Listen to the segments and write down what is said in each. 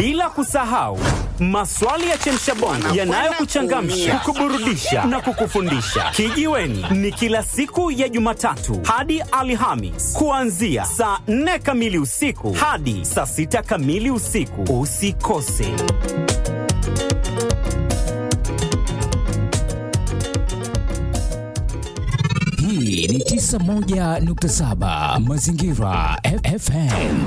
bila kusahau maswali ya chemshabongo yanayokuchangamsha, kukuburudisha na kukufundisha. Kijiweni ni kila siku ya Jumatatu hadi Alhamis kuanzia saa 4 kamili usiku hadi saa 6 kamili usiku. Usikose. Hii ni 91.7 Mazingira F- FM.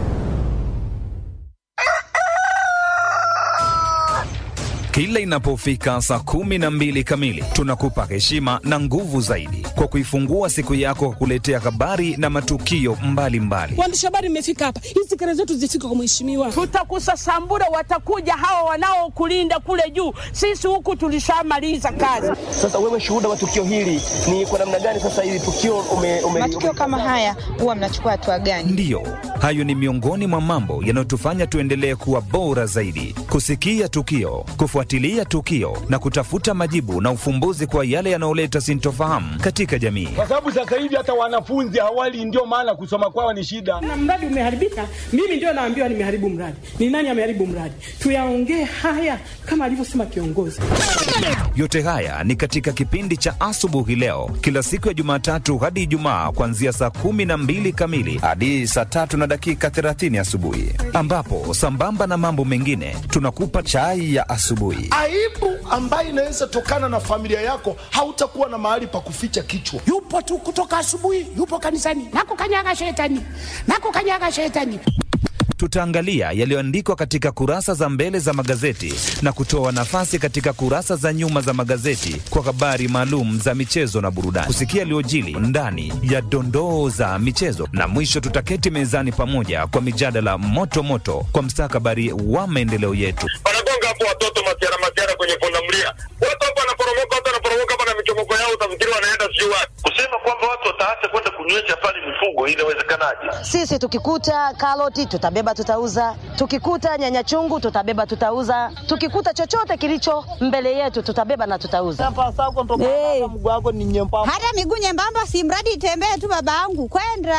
Kila inapofika saa kumi na mbili kamili tunakupa heshima na nguvu zaidi kwa kuifungua siku yako kwa kuletea habari na matukio mbalimbali. Waandishi habari mmefika hapa, hizi kelele zetu zifike kwa mheshimiwa. Tutakusasambura, watakuja hawa wanaokulinda kule juu. Sisi huku tulishamaliza kazi. Sasa wewe shuhuda wa tukio hili ni kwa namna gani? Sasa hili tukio ume, ume, matukio kama haya huwa mnachukua hatua gani? Ndiyo, hayo ni miongoni mwa mambo yanayotufanya tuendelee kuwa bora zaidi, kusikia tukio, kufuatilia tukio na kutafuta majibu na ufumbuzi kwa yale yanayoleta sintofahamu katika jamii. kwa sababu sasa hivi hata wanafunzi hawali, ndio maana kusoma kwao ni shida. Na mradi umeharibika, mimi ndio naambiwa nimeharibu mradi. Ni nani ameharibu mradi? Tuyaongee haya kama alivyosema kiongozi. Yote haya ni katika kipindi cha asubuhi leo, kila siku ya Jumatatu hadi Ijumaa, kuanzia saa kumi na mbili kamili hadi saa tatu na dakika 30 asubuhi, ambapo sambamba na mambo mengine tunakupa chai ya asubuhi. aibu ambayo inaweza tokana na familia yako, hautakuwa na mahali pa kuficha kichwa. yupo tu kutoka asubuhi, yupo kanisani, nakukanyaga shetani, nakukanyaga shetani. Tutaangalia yaliyoandikwa katika kurasa za mbele za magazeti na kutoa nafasi katika kurasa za nyuma za magazeti kwa habari maalum za michezo na burudani, kusikia yaliyojili ndani ya dondoo za michezo, na mwisho tutaketi mezani pamoja kwa mijadala moto moto kwa mstakabali wa maendeleo yetu. wanagonga hapo watoto masiara masiara kwenye pundamilia, watu hapo wanaporomoka, watu wanaporomoka hapa na michomoko yao, utafikiri wanaenda sijui wapi. Kusema kwamba watu wataacha kwenda kunywesha pale mifugo, inawezekanaje? Sisi tukikuta karoti tutabeba tutauza, tukikuta nyanya chungu tutabeba tutauza, tukikuta chochote kilicho mbele yetu tutabeba na tutauza. Hey. Hata miguu nyembamba, si mradi itembee tu, babangu kwenda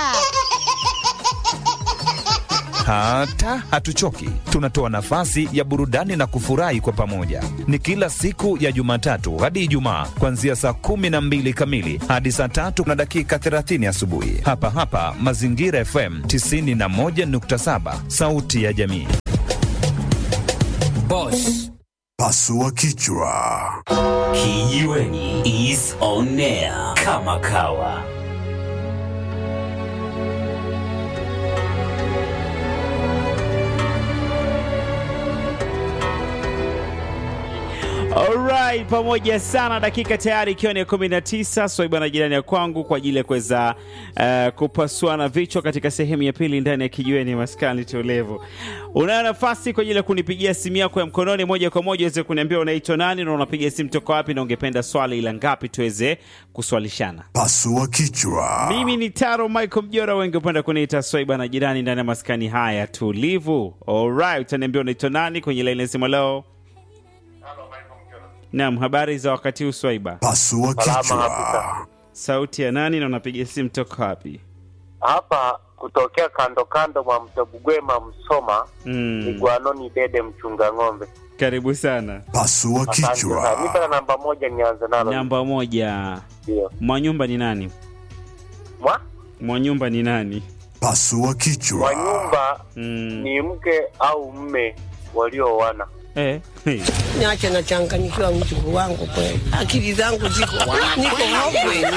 Hata hatuchoki, tunatoa nafasi ya burudani na kufurahi kwa pamoja. Ni kila siku ya Jumatatu hadi Ijumaa, kuanzia saa kumi na mbili kamili hadi saa tatu na dakika 30 asubuhi, hapa hapa Mazingira FM 91.7, sauti ya jamii. Boss. Pasua kichwa. Kijiweni is on air kama kawa. Alright, pamoja sana, dakika tayari ikiwa ni 19 swaiba na jirani ya kwangu kwa ajili ya kuweza uh, kupasuana vichwa katika sehemu ya pili ndani ya kijiweni maskani tolevu. Unayo nafasi kwa ajili ya kunipigia simu yako ya mkononi moja kwa moja uweze kuniambia unaitwa nani na unapiga simu toka wapi na ungependa swali ila ngapi tuweze kuswalishana. Pasua kichwa. Mimi ni Taro Michael Mjora, wengi upenda kuniita swaiba na jirani ndani ya maskani haya tulivu. Alright, utaniambia unaitwa nani kwenye laini ya simu leo? Naam, habari za wakati huu Swaiba? Pasua kichwa. Sauti ya nani na unapiga simu toka wapi? hapa kutokea kando kando mwa mto Bugwema Msoma Mm. ni Gwanoni Dede mchunga ng'ombe. Karibu sana. Pasua Asante sana. Nipe na namba moja nianze nalo. Namba moja. Ndio. Mwanyumba ni nani? Mwa? Mwanyumba ni nani? Pasua kichwa. Wa nyumba Mm. ni mke au mme walioana. Eh. Niache nachanganyikiwa mjukuu wangu kweli, akili zangu ziko niko hopwe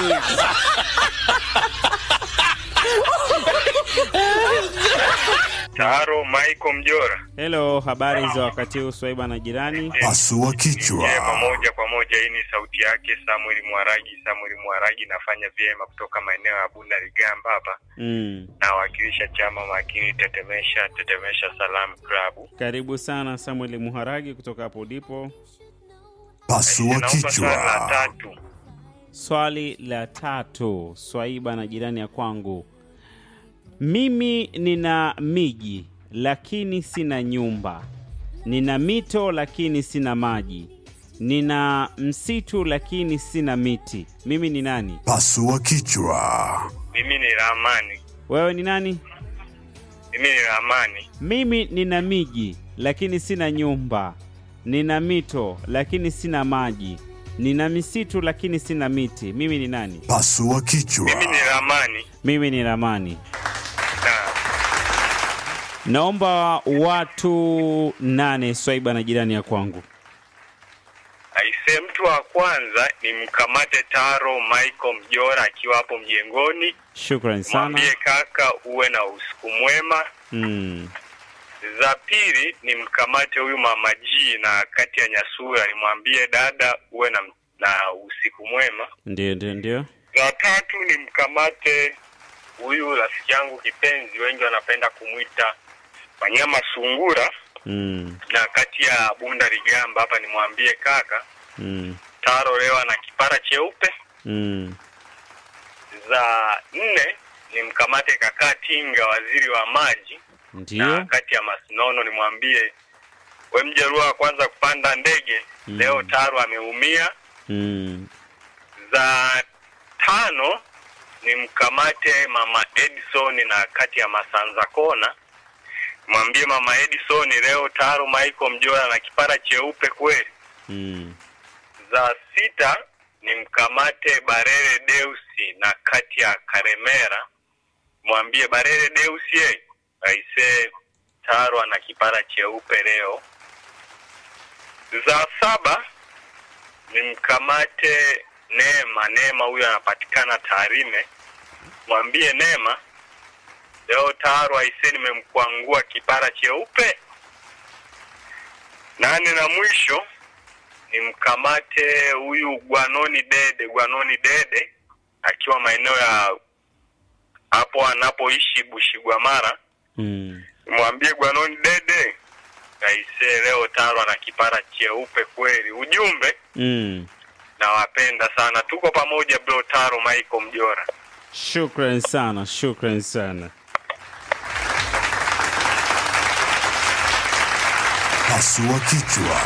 Taro Michael Mjora. Hello, habari za wakati huu Swaiba na jirani? Pasua kichwa. Vyema moja kwa moja, hii ni sauti yake Samuel Mwaragi. Samuel Mwaragi nafanya vyema kutoka maeneo ya Bunda Ligamba hapa, Mm. nawakilisha chama makini Tetemesha Tetemesha Salam Club. Karibu sana Samuel Muharagi kutoka hapo ulipo. Pasua Naomba swali la kichwa. tatu. Swali la tatu, Swaiba na jirani ya kwangu. Mimi nina miji lakini sina nyumba, nina mito lakini sina maji, nina msitu lakini sina miti. Mimi ni nani? Pasua kichwa. Mimi ni Ramani. Wewe ni nani? Mimi ni Ramani. Mimi nina miji lakini sina nyumba, nina mito lakini sina maji, nina misitu lakini sina miti. Mimi ni nani? Pasua kichwa. Mimi ni Ramani. Mimi ni Ramani. Naomba watu nane swaiba na jirani ya kwangu. Aise, mtu wa kwanza ni mkamate Taro Michael Mjora akiwa hapo mjengoni. Shukrani sana. Mwambie kaka uwe na usiku mwema. Mm. Za pili ni mkamate huyu mama G na kati ya Nyasura, nimwambie dada uwe na, na usiku mwema. Ndio, ndio, ndio. Za tatu ni mkamate huyu rafiki yangu kipenzi, wengi wanapenda kumwita Wanyama Sungura, Mm. na kati ya Bunda Ligamba hapa nimwambie kaka Mm. Taro leo ana kipara cheupe. Mm. Za nne ni mkamate kakaa Tinga, waziri wa maji, na Ndio. kati ya Masinono nimwambie we mjarua wa kwanza kupanda ndege Mm. leo Taro ameumia. Mm. Za tano ni mkamate mama Edison na kati ya Masanza Kona, mwambie mama Edison leo Taro Michael Mjora na kipara cheupe kweli. Mm. Za sita ni mkamate Barere Deusi na kati ya Karemera, mwambie Barere Deusi ye aise Taro ana kipara cheupe leo. Za saba ni mkamate Neema. Neema huyo anapatikana Tarime, mwambie Neema leo Taro aise nimemkwangua kipara cheupe. Nane na mwisho ni mkamate huyu Gwanoni Dede, Gwanoni Dede akiwa maeneo ya hapo anapoishi Bushigwamara, Mm. mwambie Gwanoni Dede aise, leo Taro ana kipara cheupe kweli. Ujumbe, Mm. nawapenda sana, tuko pamoja bro. Taro Michael Mjora. Shukran sana, shukran sana. Pasua kichwa.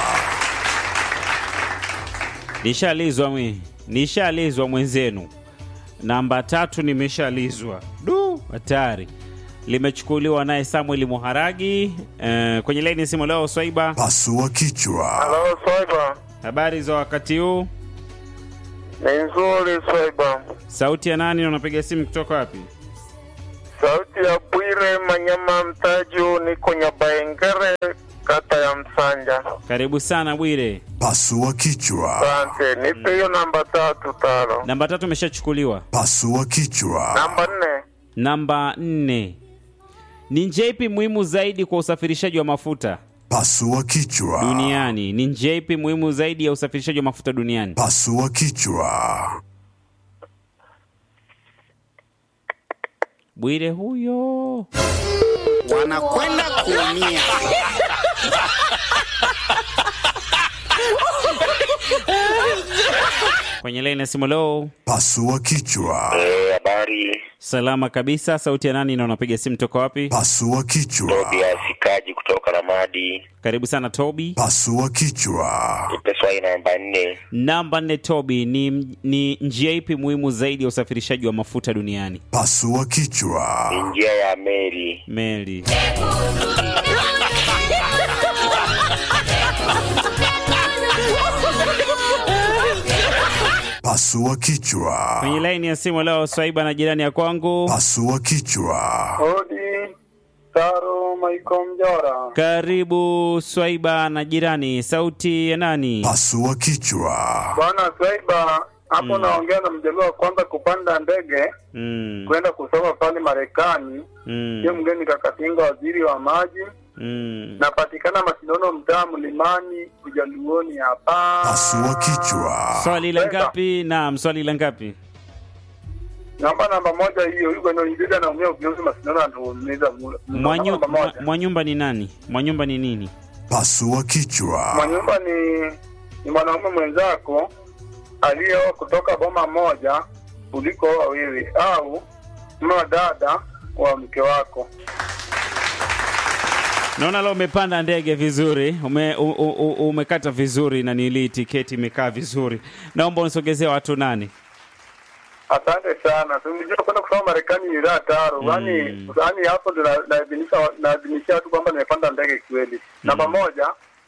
Nishalizwa mwi, nishalizwa mwenzenu. Namba tatu nimeshalizwa. Du, hatari. Limechukuliwa naye Samuel Muharagi eh, kwenye laini ya simu leo. Swaiba, Pasua kichwa. Halo Swaiba, habari za wakati huu? ni nzuri Swaiba. Sauti ya nani na unapiga simu kutoka wapi? Sauti ya Bwire Manyama Mtaju, niko Nyabaengere, kata ya Msanja. Karibu sana Bwire. Pasua kichwa. Asante, nipe hiyo namba tatu tano. Namba tatu imeshachukuliwa. Pasua kichwa. Namba nne, Namba nne ni njia ipi muhimu zaidi kwa usafirishaji wa mafuta Pasua kichwa. duniani? Ni njia ipi muhimu zaidi ya usafirishaji wa mafuta duniani? Pasua kichwa. Bwire huyo. Wanakwenda kuumia. Kwenye laini ya simu leo. Pasua kichwa. Habari Salama kabisa. Sauti ya nani na unapiga simu toka wapi? Pasua kichwa. Tobias Kaji kutoka Ramadi. Karibu sana Tobi. Pasua kichwa. Nipe swali namba nne. Namba nne Tobi, ni, ni njia ipi muhimu zaidi ya usafirishaji wa mafuta duniani? Pasua kichwa. Ni njia ya meli. Meli. Pasua kichwa. Kwenye laini ya simu leo Swaiba na jirani ya kwangu. Pasua kichwa. Hodi Taro Michael Mjora. Karibu Swaiba na jirani. Sauti ya nani? Pasua kichwa. Bwana Swaiba, hapo naongea na mjaluo wa kwanza kupanda ndege Mm. kwenda kusoma pale Marekani. Mm. Sio mgeni Kakatinga, waziri wa maji. Mm. Napatikana Masinono, mtaa Mlimani, Ujaluoni hapa. Pasua kichwa. Swali la Swaiba, ngapi? Naam, swali la ngapi? Namba namba moja hiyo, yuko ndio ingiza na umia ukiuza Masinono anatuumiza mula. Mwanyu, Namba mwa, moja. Mwanyumba ni nani? Mwanyumba ni nini? Pasua kichwa. Mwanyumba ni ni mwanaume mwenzako aliyeoa kutoka boma moja kuliko wawili au mama dada wa mke wako. Naona leo umepanda ndege vizuri, ume, u, u, u, umekata vizuri na nili tiketi imekaa vizuri. Naomba unisogezee watu nane. Asante sana. Unajua kwenda kusoma Marekani ni raha taro. Yaani yaani hapo ndo na- naadhimisha naadhimishia watu kwamba nimepanda ndege kweli. Namba moja.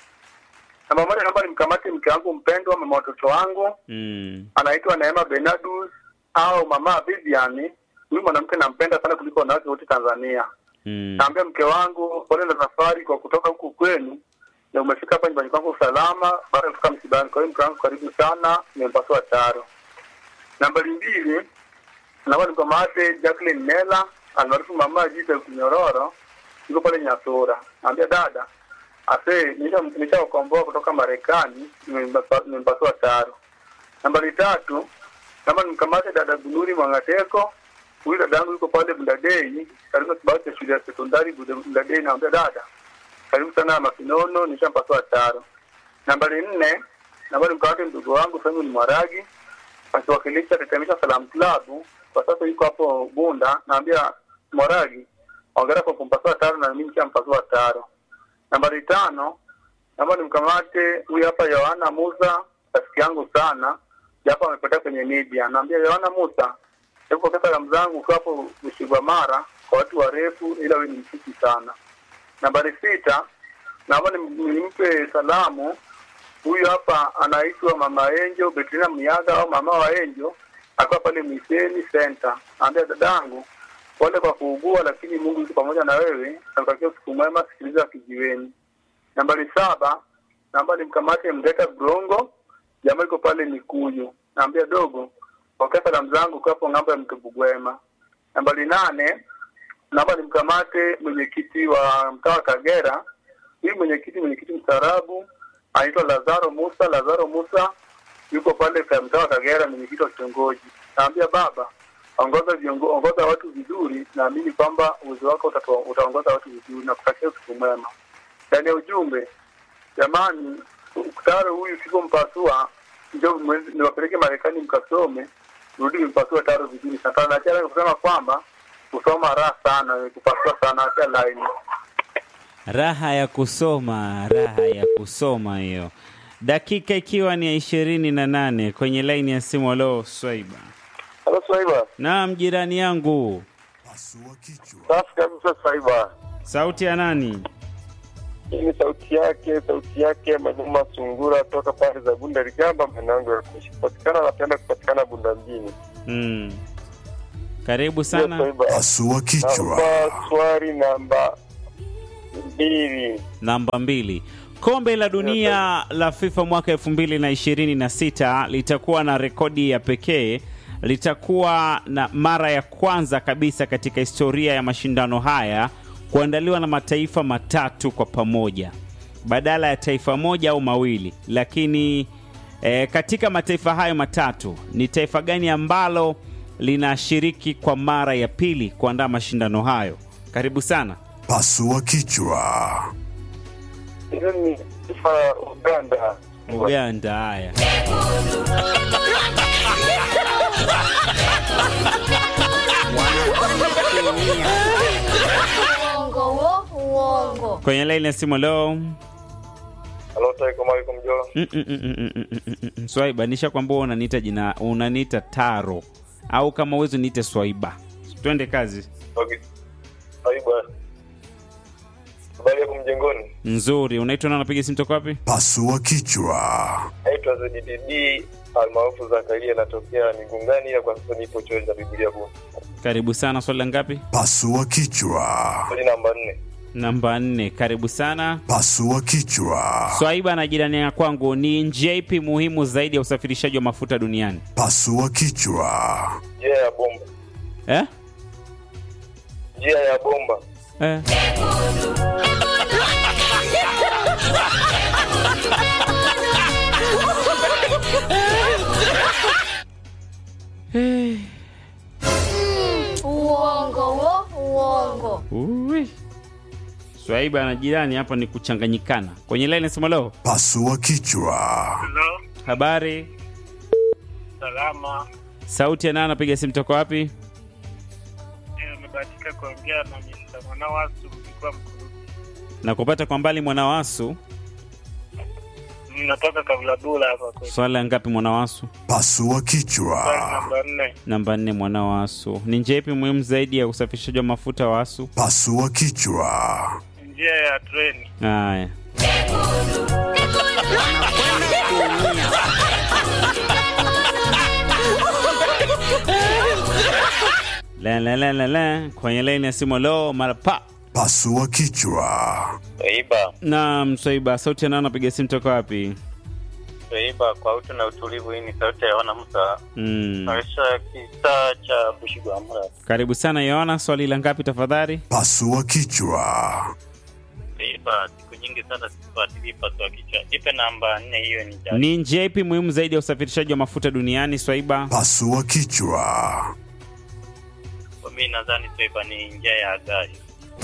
Namba moja naomba nimkamate mke wangu mpendwa, mama watoto wangu, Mm. anaitwa Neema Benadus au mama Vivian. Huyu mwanamke nampenda sana kuliko wanawake wote Tanzania. Mm. Naambia mke wangu pole na safari kwa kutoka huku kwenu na umefika hapa nyumbani kwangu salama baada ya kutoka msibani. Kwa hiyo mke wangu karibu sana, nimepasua taro. Nambari mbili, naomba nikamate Jacqueline Nela almaarufu mama Jita Kinyororo, yuko pale Nyasura. Naambia dada, ase nisha nishaokomboa kutoka Marekani, nimempasua nimempasua taro. Nambari tatu, naomba nimkamate dada Gunuri Mwangateko huyu dada yangu yuko pale Bundadei karibu na kibao cha shule ya sekondari Buda- Bundadei. Naambia dada, karibu sana Masinono, nishampasua taro. Nambari nne, nambari mkawate mdogo wangu Simon Mwaragi akiwakilisha Tetemesha Salam Club, kwa sasa yuko hapo Bunda. Naambia Mwaragi, ongera kwa kumpasua taro na mimi nishampasua taro. Nambari tano, naomba nimkamate huyu hapa Yohana Musa, rafiki yangu sana, japo amepotea kwenye media. Naambia Yohana Musa, hebu pokea salamu zangu ukiwa hapo Ushigwa Mara kwa watu warefu, ila wewe ni mfupi sana. Nambari sita, naomba nim- nimpe salamu huyu hapa anaitwa Mama Enjo Betrina Miaga au mama wa Enjo, akiwa pale Miseni Center. Naambia dadangu, pole kwa kuugua, lakini Mungu yuko pamoja na wewe. Nakutakia usiku mwema, sikiliza kijiweni. Nambari saba, naomba nimkamate Mgeta Brongo, jamaa iko pale Mikuyu. Naambia dogo, pokea salamu zangu kwa hapo ng'ambo ya mto Bugwema. Nambari nane, naomba nimkamate mwenyekiti wa mtaa wa Kagera. Huyu mwenyekiti mwenyekiti mstaarabu anaitwa Lazaro Musa. Lazaro Musa yuko pale kwa mtaa wa Kagera, mwenyekiti wa kitongoji. Naambia baba, ongoza viongo, ongoza watu vizuri, naamini kwamba uwezo wako utato- utaongoza watu vizuri na kutakia usiku mwema. Ndani ya ujumbe, jamani, Taro huyu sipompasua ndio mwezi- niwapeleke Marekani mkasome, rudi mpasua Taro vizuri sana. Na tena kusema kwamba kusoma raha sana, kupasua sana, acha line. Raha ya kusoma, raha ya kusoma hiyo. Dakika ikiwa ni ya ishirini na nane kwenye laini ya simu. Alo, Swaiba. Halo Swaiba. Naam, jirani yangu. Safi kabisa Swaiba. Sauti ya nani? Hii ni sauti yake, sauti yake Majuma Sungura toka pande za Bunda Ligamba, mwanangu ya kuishi. Kupatikana napenda kupatikana Bunda mjini. Mm. Karibu Ndio, sana. Swaiba. Pasua kichwa. Naomba swali namba mbili. Namba mbili. Kombe la dunia la FIFA mwaka elfu mbili na ishirini na sita litakuwa na rekodi ya pekee. Litakuwa na mara ya kwanza kabisa katika historia ya mashindano haya kuandaliwa na mataifa matatu kwa pamoja badala ya taifa moja au mawili. Lakini e, katika mataifa hayo matatu ni taifa gani ambalo linashiriki kwa mara ya pili kuandaa mashindano hayo? Karibu sana. Pasua kichwa. Hilo ni taifa la Uganda. Uganda. Haya, Uongo wo, uongo. kwenye laini ya simu leo. Halo, Assalamu alaikum Jola. Mm, mm, mm, mm, mm, mm, mm, mm, mm. Swaiba, nisha kwamba wewe unaniita jina, unaniita Taro au kama uwezi niite Swaiba. Twende kazi. Okay. Swaiba. Habari yako mjengoni? Nzuri, unaitwa na unapiga simu toka wapi? Pasua kichwa. Naitwa ZDD almaarufu Zakaria, natokea Migungani, ila kwa sasa nipo chuo cha Biblia Bunda. Karibu sana. Swali la ngapi? Pasua kichwa. Swali namba nne. Namba nne. Karibu sana. Pasua kichwa. Swaiba na jirani ya kwangu, ni njia ipi muhimu zaidi ya usafirishaji wa mafuta duniani? Pasua kichwa. Njia ya bomba. Eh? Njia ya bomba. Eh. Uongo wo, uongo. Ui. Swaiba na jirani hapa ni kuchanganyikana. Kwenye line nasema leo. Pasua kichwa. Hello, Habari. salama. Sauti ya nani anapiga simu toka wapi? Eh, Nimebahatika kuongea na Mr. Mwanawasu mlikuwa mkurugenzi. Na kupata kwa mbali mwana wasu. Natoka Kavladula hapa kwetu. Swali la ngapi mwanawasu? Pasua Swali kichwa. namba nne. Namba nne mwanawasu. Ni njia ipi muhimu zaidi ya usafirishaji wa mafuta wasu? Pasua kichwa. Njia ya treni. Haya. La la la la la. Kwenye laini ya simu leo mara pa. Pasua kichwa. Swaiba, Naam, Swaiba, sauti ya nani napiga simu toka wapi? Swaiba kwa utu na utulivu. Hii ni sauti ya Yohana Musa, Mm. maisha kitaa cha Bushigwamura. Karibu sana Yohana, swali la ngapi tafadhali? Pasua kichwa. Swaiba, siku nyingi sana sifuatilii pasua kichwa. Ipe namba nne, hiyo ni jari. Ni njia ipi muhimu zaidi ya usafirishaji wa mafuta duniani Swaiba? Pasua kichwa. Kwa mimi nadhani Swaiba ni njia ya gari.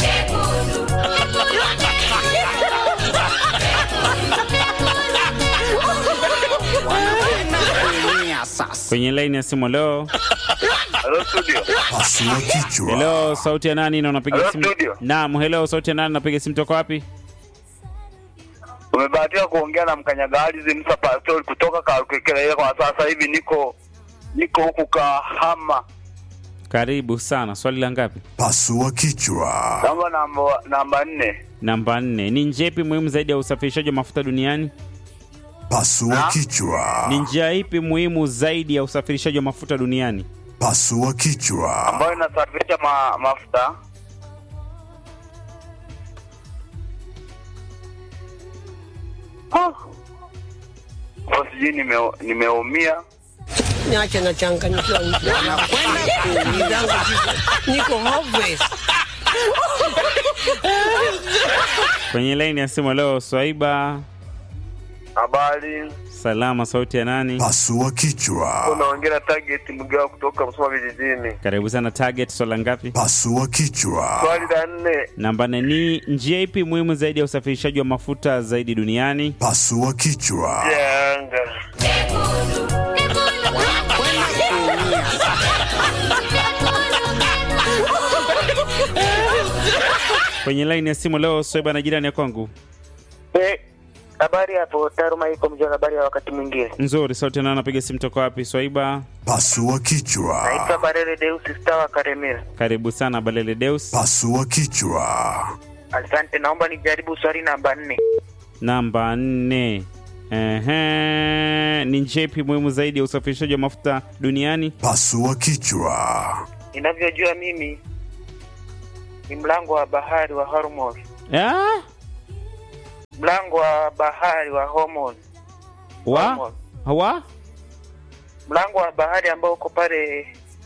kuumia sasa. Kwenye laini ya simu leo. Hello studio. Pasua kichwa. Hello, sauti ya nani na unapiga Hello, simu? studio. Naam, hello, sauti ya nani napiga simu toka wapi? Umebahatika kuongea na mkanyagalizi Musa Pastori kutoka Karukekele, ila kwa sasa hivi niko niko huku Kahama. Karibu sana. Swali la ngapi? Pasua kichwa. Namba namba namba nne. Namba nne. Ni njia ipi muhimu zaidi ya usafirishaji wa mafuta duniani? Pasua kichwa. Ni njia ipi muhimu zaidi ya usafirishaji wa mafuta duniani? Pasua kichwa. ambayo inasafirisha ma, mafuta Kwa sijui nime- nimeumia Niache na changanyikiwa Wanakwenda kuumia. niko hopeless. Kwenye laini ya simu leo Swaiba. habari Salama, sauti ya nani? Pasua kichwa. unaongea na target mgao kutoka Msoma vijijini Karibu sana Target. Swali la ngapi? Pasua kichwa. swali la nne Namba nne. Ni njia ipi muhimu zaidi ya usafirishaji wa mafuta zaidi duniani? Pasua kichwa. ya anga Kwenye laini ya simu leo Swaiba na jirani ya kwangu. Habari hapo Taruma iko mjua, habari ya wakati mwingine. Nzuri, sauti ya nani napiga simu toka wapi? Swaiba. Pasua kichwa. Naitwa Barele Deus Star wa Karemera. Karibu sana Balele Deus. Pasua kichwa. Asante, naomba nijaribu swali namba nne. Namba nne. Ehe, ni njia ipi muhimu zaidi ya usafirishaji wa mafuta duniani? Pasua kichwa. Ninavyojua mimi ni mlango wa bahari wa Hormuz, Ah? mlango wa bahari wa Hormuz, Wa? Wa? mlango wa bahari ambao uko pale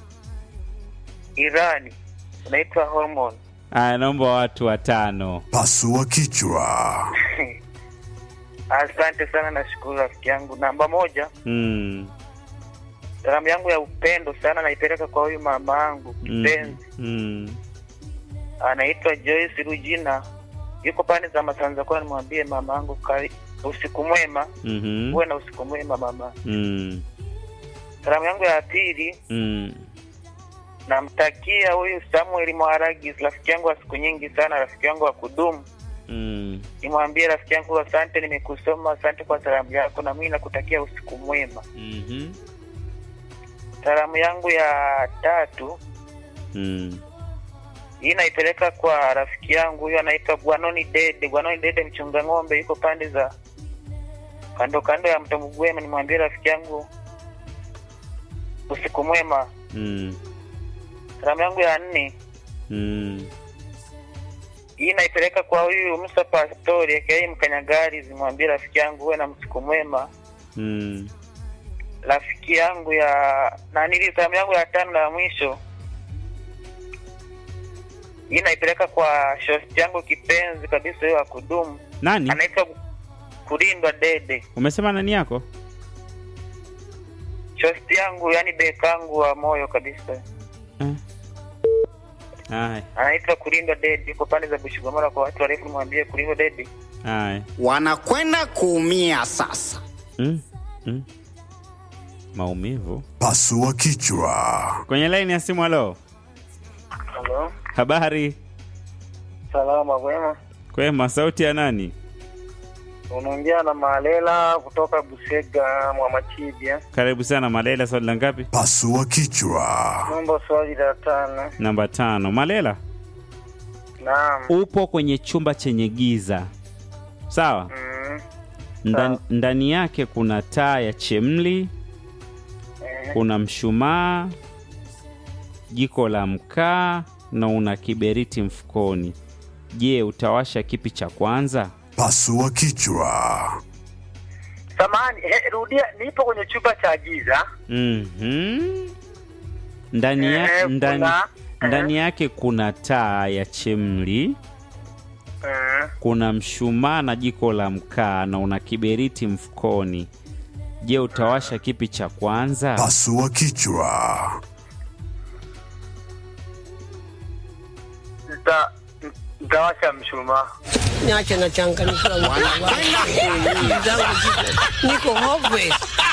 Irani unaitwa Hormuz. Aya, naomba watu watano. Pasua kichwa. Asante sana, nashukuru rafiki yangu. Namba moja, Mm. salamu yangu ya upendo sana naipeleka kwa huyu mama yangu Mm. kipenzi, Mm. anaitwa Joyce Rujina, yuko pande za Masanza kwa, nimwambie mama yangu kari- usiku mwema, Mhm. uwe na usiku mwema mama. Mm. Salamu yangu ya pili Mm. namtakia huyu Samuel Mwaragi, rafiki yangu wa siku nyingi sana, rafiki yangu wa kudumu. Mm. Nimwambie rafiki yangu, asante, nimekusoma, asante kwa salamu yako, na mimi nakutakia usiku mwema. Mhm. Salamu yangu ya tatu Mm. hii naipeleka kwa rafiki yangu huyu anaitwa Bwanoni Dede. Bwanoni Dede mchunga ng'ombe, yuko pande za kando kando ya mto Mugwema. Nimwambie rafiki yangu usiku mwema. Mm. Salamu yangu ya nne Mm. hii naipeleka kwa huyu Musa Pastori aka Mkanyagari, zimwambie rafiki yangu uwe na msiku mwema. Mm. Rafiki yangu ya nanili, salamu yangu ya tano na ya mwisho hii naipeleka kwa shosti yangu kipenzi kabisa, huyo wa kudumu, Nani? anaitwa Kulindwa Dede. Umesema nani yako? shosti yangu yani bekangu wa moyo kabisa Haya. anaitwa kulindwa dedi yuko pande za bushigomora kwa watu warefu mwambie kulindwa dedi Haya. wanakwenda kuumia sasa. Mm. Mm. Maumivu. Pasua kichwa. Kwenye laini ya simu halo. halo Habari? salama kwema Kwema, sauti ya nani? Unaongea na Malela kutoka Busega Mwamachibia. Karibu sana Malela, swali la ngapi? Pasua kichwa. Naomba swali la tano. Namba tano. Malela, Naam. upo kwenye chumba chenye giza, sawa? Mm. Ndani, ndani yake kuna taa ya chemli, kuna mshumaa, jiko la mkaa na una kiberiti mfukoni. Je, utawasha kipi cha kwanza? Pasua kichwa. Samahani, he, rudia, nipo kwenye chumba cha giza. Mhm. Ndani, ya, Eh, ndani, kuna- ndani yake kuna taa ya chemli, Mm. kuna mshumaa na jiko la mkaa na una kiberiti mfukoni. Je, utawasha kipi cha kwanza? Pasua kichwa. Nita nitawasha mshumaa. Niache na changanyikiwa Wanakwenda kuumia. zangu ziko niko hopeless.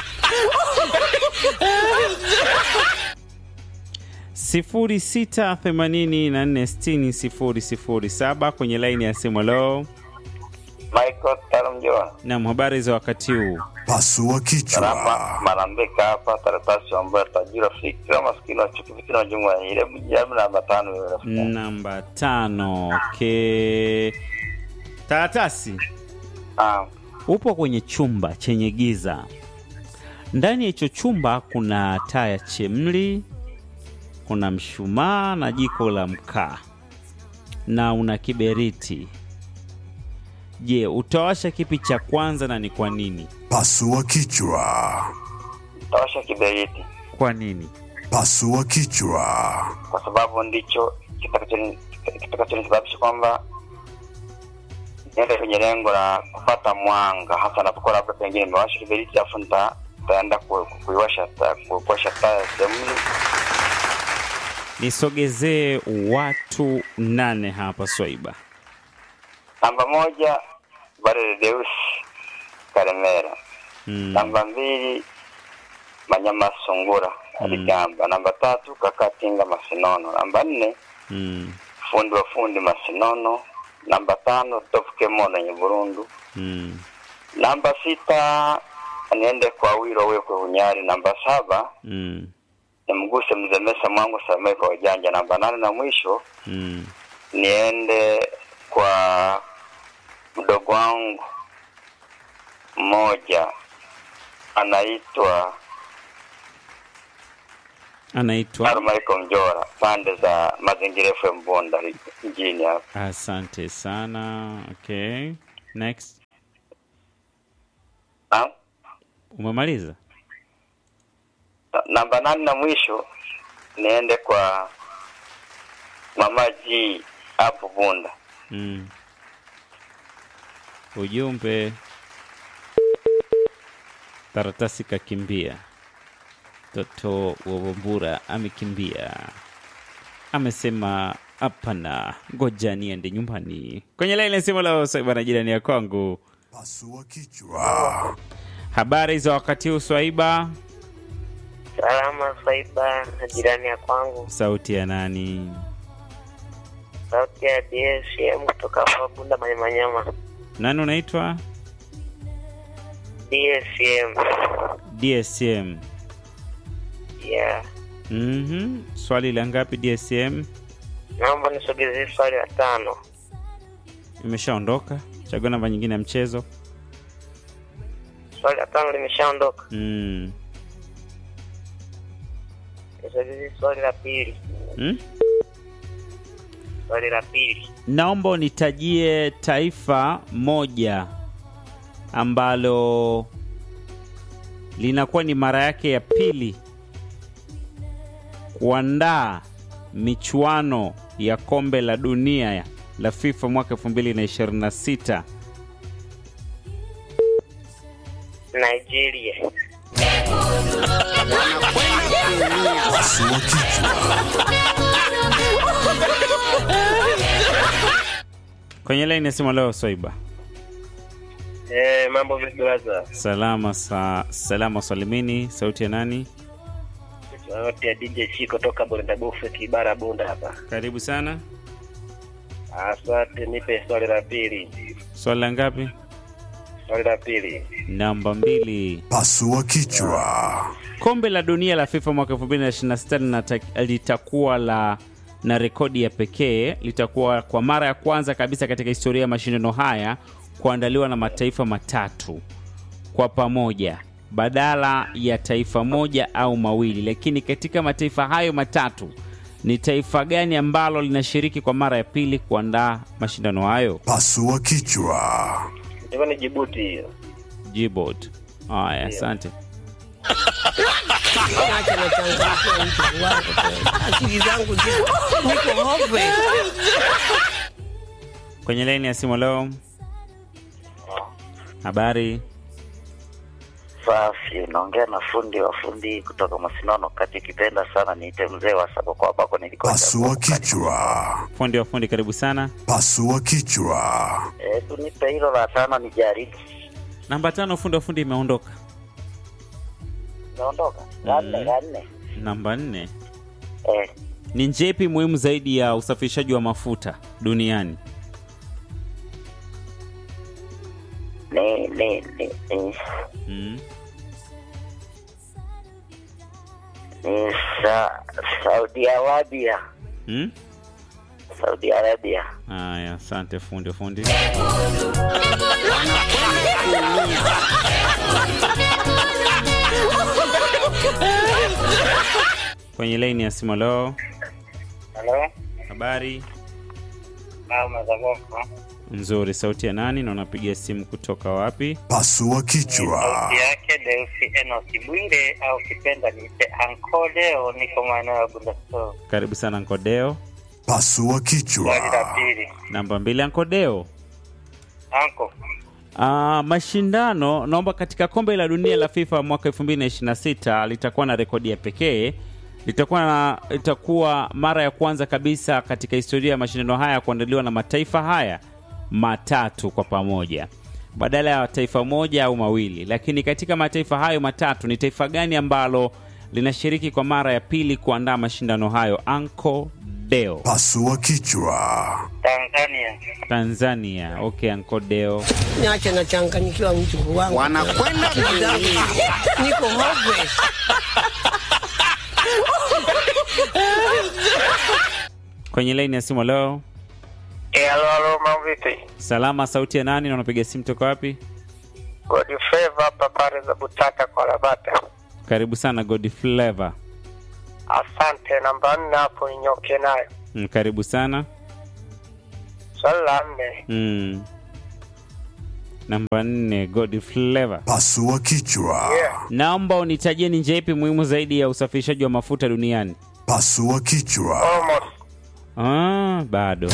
sifuri sita themanini na nne sitini sifuri sifuri saba kwenye laini ya simu. Lo, Michael Tarumjona. nam, habari za wakati huu? Pasua kichwa. Salama Marambeka hapa karatasi ambayo tajira fikira maskini wa chuki fikira wa jumla ya ile mjabu namba tano hiyo rafiki. Namba tano. Ke taratasi, Ah, upo kwenye chumba chenye giza. Ndani ya hicho chumba kuna taa ya chemli, kuna mshumaa na jiko la mkaa na una kiberiti. Je, utawasha kipi cha kwanza na ni kwa nini? Pasua kichwa. tawasha kiberiti Kwa nini? Pasua kichwa. kwa sababu ndicho kitakachoni- kitakachonisababisha kwamba niende kwenye lengo la kupata mwanga, hasa napokuwa labda pengine nimewasha kiberiti alafu nita- nitaenda ku- ku- kuiwasha taa- ku- kuwasha taa ya sehemu Nisogezee watu nane hapa Swaiba. Namba moja Barele Deus Karemera. Mm. Namba mbili Manyama Sungura Aligamba. Namba tatu Kakatinga Masinono. Namba nne Mm. fundi wa fundi Masinono. Namba tano Top Kemono Nyeburundu. Mm. Namba sita niende kwa Wiro Wekwe Hunyari. Namba saba Mm. nimguse Mzemesa Mwangu Samee kwa ujanja. Namba nane na mwisho Mm. niende kwa mdogo wangu mmoja anaitwa Anaitwa Armaiko Mjora, pande za Mazingira FM Bunda mjini hapa. Asante sana. Okay. Next. Na- Umemaliza? na- Namba nane na mwisho niende kwa Mama G hapo Bunda. Mm. Ujumbe karatasi kakimbia, mtoto wa Wambura amekimbia, amesema hapana, ngoja niende nyumbani. Kwenye laini simu la Swaiba jirani ya kwangu. Pasua kichwa. Habari za wakati huu Swaiba? Salama Saiba na jirani ya kwangu, Sauti ya nani? sauti ya DSM kutoka hapa Bunda Manyamanyama. Nani unaitwa? DSM DSM. yeah. Mhm. Swali la ngapi DSM? Naomba nisogezee swali la tano. Imeshaondoka. Chagua namba nyingine ya mchezo. Swali la tano limeshaondoka, Mm. nisogezee swali la pili. Mm? Swali la pili, Naomba unitajie taifa moja ambalo linakuwa ni mara yake ya pili kuandaa michuano ya kombe la dunia ya- la FIFA mwaka 2026. Nigeria. Pasua kichwa. Kwenye laini ya simu leo Swaiba. Eh, mambo vipi brother? Salama sa, salama salimini. Sauti ya nani? Sauti ya DJ Chiko toka Bonda Bufe Kibara Bunda hapa. Karibu sana. Asante, nipe swali la pili. Swali la ngapi? Swali la pili. Namba mbili. Pasua kichwa. Kombe la dunia la FIFA mwaka 2026 linata- litakuwa la na rekodi ya pekee. Litakuwa kwa mara ya kwanza kabisa katika historia ya mashindano haya kuandaliwa na mataifa matatu kwa pamoja badala ya taifa moja au mawili. Lakini katika mataifa hayo matatu ni taifa gani ambalo linashiriki kwa mara ya pili kuandaa mashindano hayo? Pasua kichwa. Hivyo ni Jibuti hiyo. Djibouti. Haya, asante. Acha nachangamkia mtu wangu tena. Akili zangu ziko niko hopeless. Kwenye laini ya simu leo, habari Safi, naongea na fundi wa fundi kutoka Masinono kati, ukipenda sana niite mzee wa saba kwa ambako nilikuwa. Pasua kichwa. fundi wa fundi, karibu sana. Pasua kichwa. Hebu nipe hilo la tano nijaribu. Namba tano, fundi wa fundi imeondoka. Naondoka la nne, la nne. Namba nne, Eh, ni njia ipi muhimu zaidi ya usafirishaji wa mafuta duniani? ni ni ni ni Mm. ni sa, Saudi Arabia, Mm? Saudi Arabia. Haya, asante fundi wa fundi. Kwenye laini ya simu leo, Halo. habari Mama za Boko. nzuri. Sauti ya nani na unapiga simu kutoka wapi? Pasua kichwa. Sauti yake Deusi Enosi Bwire au kipenda niite Anko Leo, niko maeneo ya Bundaso. Karibu sana Nkodeo. Pasua Swali la kichwa. pili. Namba mbili, Ankodeo. Anko. Ah, mashindano naomba katika kombe la dunia la FIFA mwaka 2026 litakuwa na rekodi ya pekee. Litakuwa na litakuwa mara ya kwanza kabisa katika historia ya mashindano haya kuandaliwa na mataifa haya matatu kwa pamoja badala ya taifa moja au mawili. Lakini katika mataifa hayo matatu ni taifa gani ambalo linashiriki kwa mara ya pili kuandaa mashindano hayo? Anko Deo. Pasua kichwa. Tanzania. Tanzania. Okay, Anko Deo. Niache nachanganyikiwa mtu wangu. Wanakwenda Akili zangu ziko- niko hopeless. Kwenye laini ya simu leo. Eh, halo halo, mambo vipi? Salama, sauti ya nani na unapiga simu toka wapi? God favor hapa pale za Butata kwa Rabata. Karibu sana God Flavor. Asante, namba nne hapo ninyoke nayo. Mm, karibu sana. Swali la nne. Mm. Namba nne God Flavor. Pasua kichwa. Naomba unitajie ni njia ipi muhimu zaidi ya usafirishaji wa mafuta duniani? Pasua kichwa. Almost. Ah, bado.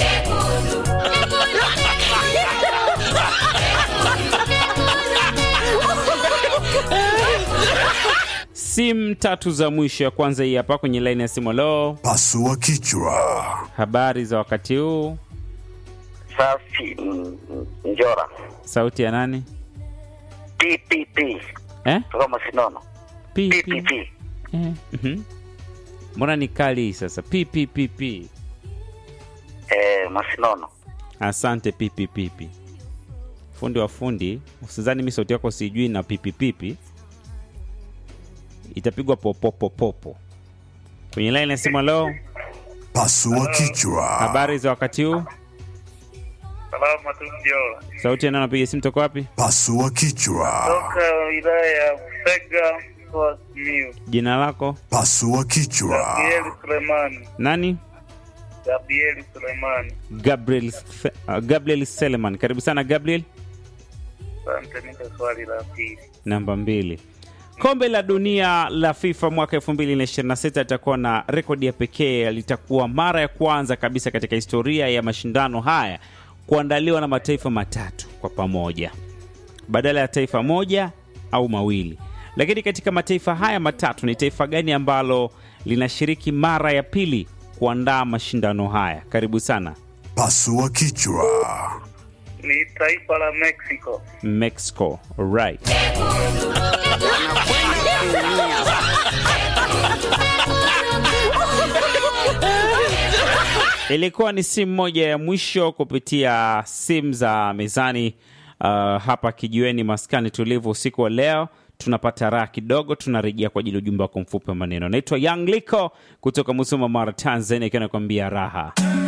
Simu tatu za mwisho, ya kwanza hii hapa kwenye laini ya simu. Lo, Pasua kichwa. habari za wakati huu? Safi mm, mm, Njora. Sauti ya nani? PPP Eh? kutoka Masinono. Pi, pi. PPP. Eh, mhm. Mbona ni kali hii sasa? PPPP. Eh, Masinono. Asante pipipipi. Fundi wa fundi, usizani mi sauti yako sijui na pipipipi. Itapigwa popopopopo. Kwenye line ya simu leo, Pasua kichwa. habari za wakati huu? Salama tu Njora. Sauti ya nani anapiga simu toka wapi? Pasua kichwa. Toka wilaya ya Busega kwa Simiyu. Jina lako? Pasua kichwa. Gabriel Sulemani. Nani? Gabriel Sulemani. Gabriel uh, Gabriel Seleman. Karibu sana Gabriel. Asante, nipe swali la pili. Namba mbili. Kombe la dunia la FIFA mwaka 2026 litakuwa na rekodi ya pekee. Litakuwa mara ya kwanza kabisa katika historia ya mashindano haya kuandaliwa na mataifa matatu kwa pamoja badala ya taifa moja au mawili. Lakini katika mataifa haya matatu ni taifa gani ambalo linashiriki mara ya pili kuandaa mashindano haya? Karibu sana. Pasua kichwa. Ni taifa la Mexico. Mexico. Right. Ilikuwa ni simu moja ya mwisho kupitia simu za mezani hapa kijiweni maskani tulivu usiku wa leo tunapata raha kidogo tunarejea kwa ajili ya ujumbe wako mfupi wa maneno naitwa young liko kutoka musoma mara tanzania ikiwa nakwambia raha